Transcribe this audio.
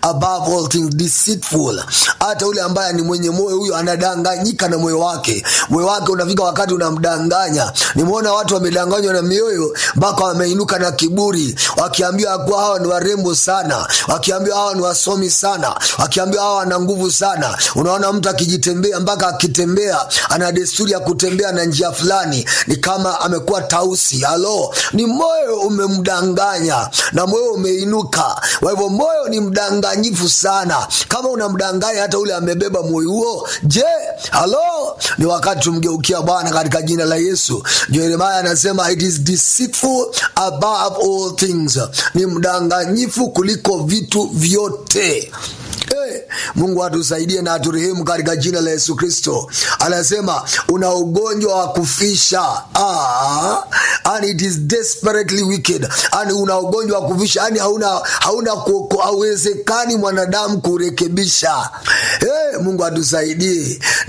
above all things deceitful hata ule ambaye ni mwenye moyo huyo anadanganyika na moyo wake moyo wake unafika wakati unamdanganya nimeona watu wamedanganywa na mioyo mpaka wameinuka na kiburi wakiambiwa kuwa hawa ni warembo sana wakiambiwa hawa ni wasomi sana wakiambiwa hawa wana nguvu sana unaona mtu akijitembea mpaka akitembea ana desturi ya kutembea na njia fulani ni kama amekuwa tausi halo ni moyo umemdanganya na moyo umeinuka kwa hivyo moyo ni mdanganyifu sana kama unamdanganya hata ule amebeba moyo huo je halo ni wakati tumgeukia bwana katika jina la yesu jeremaya anasema it is deceitful above all things ni mdanganyifu kuliko vitu vyote Hey, mungu atusaidie na aturehemu katika jina la yesu kristo anasema una ugonjwa wa kufisha ah, and it is desperately wicked yani una ugonjwa wa kufisha yani hauna hauna hauwezekani mwanadamu kurekebisha hey, mungu atusaidie